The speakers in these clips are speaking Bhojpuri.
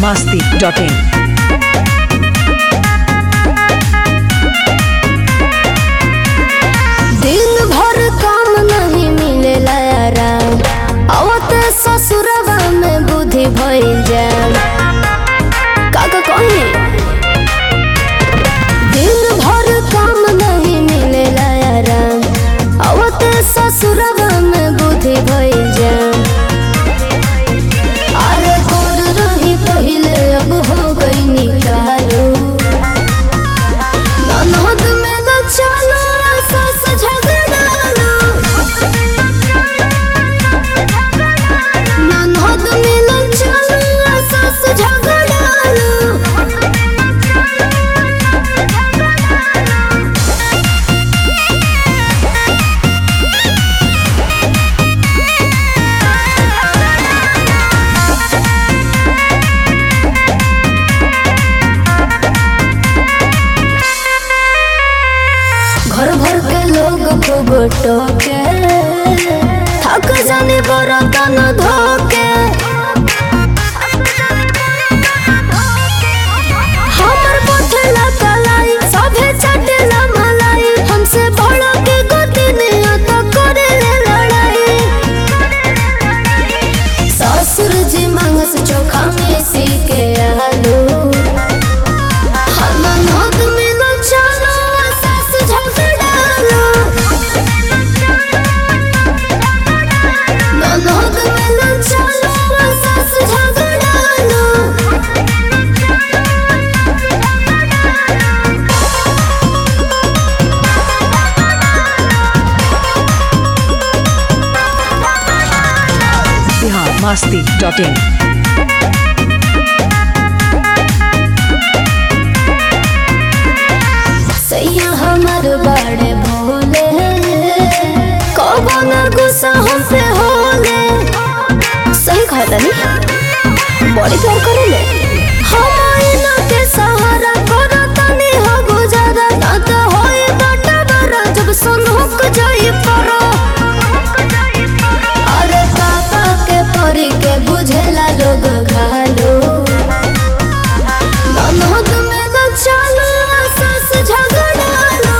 masti.in. दिन भर काम नहीं मिलेला आराम आवते ससुरवा में बुद्धि भइल जाम काका कही दिन भर काम नहीं मिलेला आराम आवते ससुरवा में बुद्धि भइल जाम अरे गोर रही पहिले अब हो गई निकालो ननद में न चलो सास झगड़ाना ननद में न चलो सास झगड़ाना घर भर के लोग खूब टोके थक जाने बरतन धोके हमर पोथला कलाई सभे चटेला मलाई हमसे बड़ो के गति नहीं तो करे ले लड़ाई ससुर जी मांगस चोखा में सी के आलू ननद में न चलो सास झगड़ालो ननद में न चलो सास झगड़ालो Bihar masti.in. सैया हमर बड़े भोले कबो न गुस्सा हम पे होले सही कहा तनी बड़ी प्यार करेले हम आईना के सहारा करो तनी हो गुजारा ना तो होए बाटा बरा जब सनहुक जाई परो अरे पापा के परी के बुझेला लोग घालो ननद में न चलो सास झगड़ालो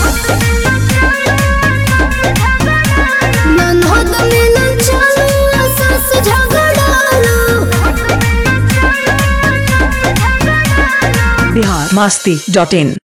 ननद में न चलो सास झगड़ालो Bihar masti.in.